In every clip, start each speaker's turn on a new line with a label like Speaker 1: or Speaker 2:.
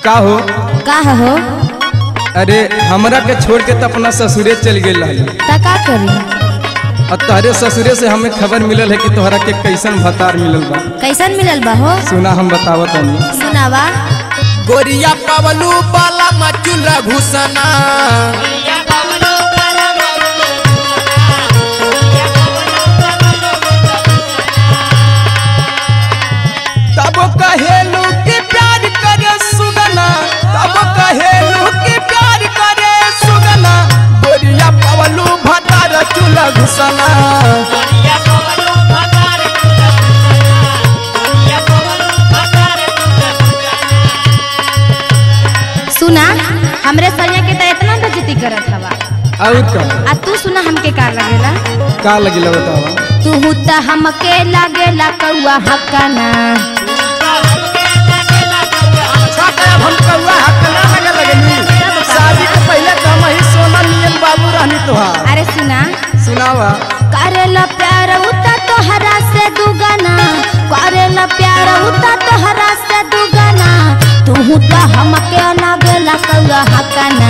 Speaker 1: का हो
Speaker 2: का हो
Speaker 1: अरे हमरा के छोड़ के तो अपना ससुरे चल गई रही
Speaker 2: ता का करी
Speaker 1: और तोहरे ससुरे से हमें खबर मिलल है कि तोहरा के कैसन भतार मिलल बा
Speaker 2: कैसन मिलल बा हो
Speaker 1: सुना हम बतावत हनी
Speaker 2: सुनावा
Speaker 3: गोरिया पवलू बाला मचुल घुसना
Speaker 1: तब कहेलू कि प्यार करे सुगना तब कहेलू कि प्यार करे सुगना
Speaker 3: गोरिया पवलू भतार चुल घुसना
Speaker 2: सुना हमरे सैया के त इतना बेइज्जती करत हवा
Speaker 1: और का
Speaker 2: आ तू सुना हमके का लगेला
Speaker 1: का लगिला बतावा
Speaker 2: तू त हमके लागेला कौआ हकाना
Speaker 3: अच्छा तो अब हम कौआ हकना लगे लगनी शादी के पहले तो हम ही सोना नियन बाबू रहनी तोहार
Speaker 2: अरे सुना
Speaker 1: सुनावा
Speaker 2: करेला प्यार उता तोहरा से दुगना करेला प्यार उता तोहरा से दुगना तू त हमके लागेला कौआ हकाना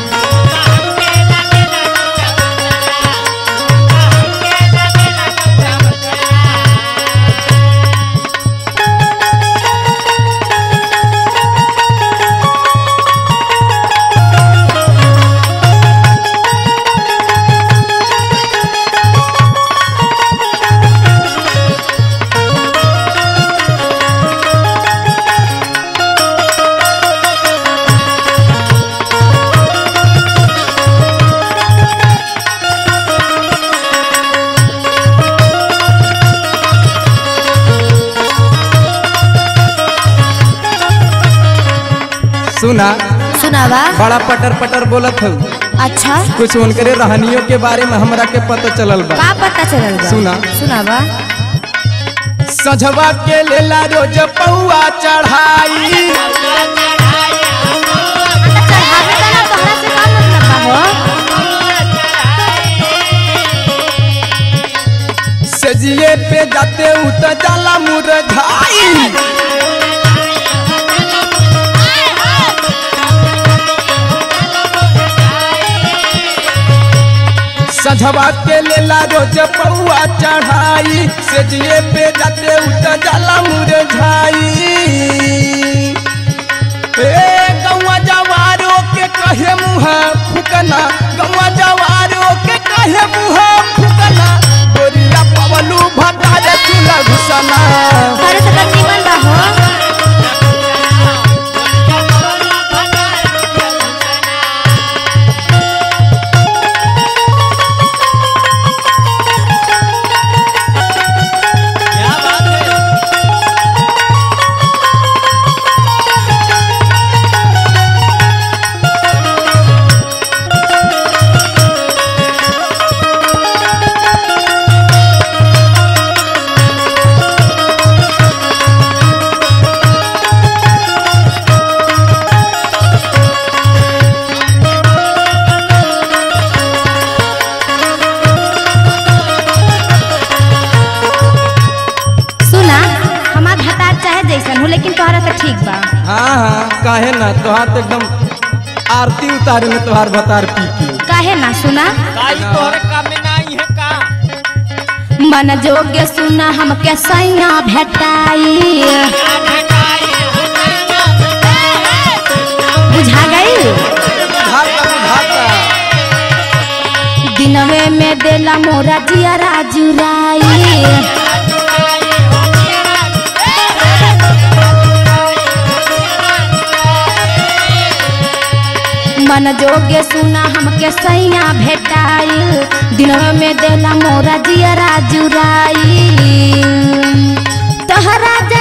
Speaker 1: सुना
Speaker 2: सुनावा
Speaker 1: बड़ा पटर पटर बोलत हूँ
Speaker 2: अच्छा
Speaker 1: कुछ उनकरे रहनियों के बारे में हमरा के पता चलल बा
Speaker 2: का पता चलल बा
Speaker 1: सुना।
Speaker 2: सुनावा
Speaker 1: सझवा के लेला रोज पौआ चढ़ाई
Speaker 2: चढ़ावे का ना तोहरा से का मतलब बा हो
Speaker 1: सजिए पे जाते उत जाला मुरझाई सझवा के लेला रोज पौआ चढ़ाई सजिए पे जाते उत जाला मुरझाई ए गौवा जवारो के कहे मुहा फुकना गौवा जवारो के कहे मुहा फुकना गोरिया पवलू भटारे चूल्हा घुसना
Speaker 2: तोहरे से तो निमन बा हो सुना हमार भतार चाहे जैसन हो लेकिन तोहरा से ठीक बा
Speaker 1: हाँ हाँ काहे ना तोहार तो एकदम आरती उतारे में तोहार भतार पी के
Speaker 2: काहे ना सुना
Speaker 3: काई तोहरे काम में नहीं है का
Speaker 2: मन जोग्य सुना हमके सैया भेटाई बुझा गई
Speaker 1: भाता भाता
Speaker 2: दिनवे में देला मोरा जियरा जुराई मन जोगे सुना हमके सैया भेटाइल दिनवे में देला मोरा जियरा जुराई तहरा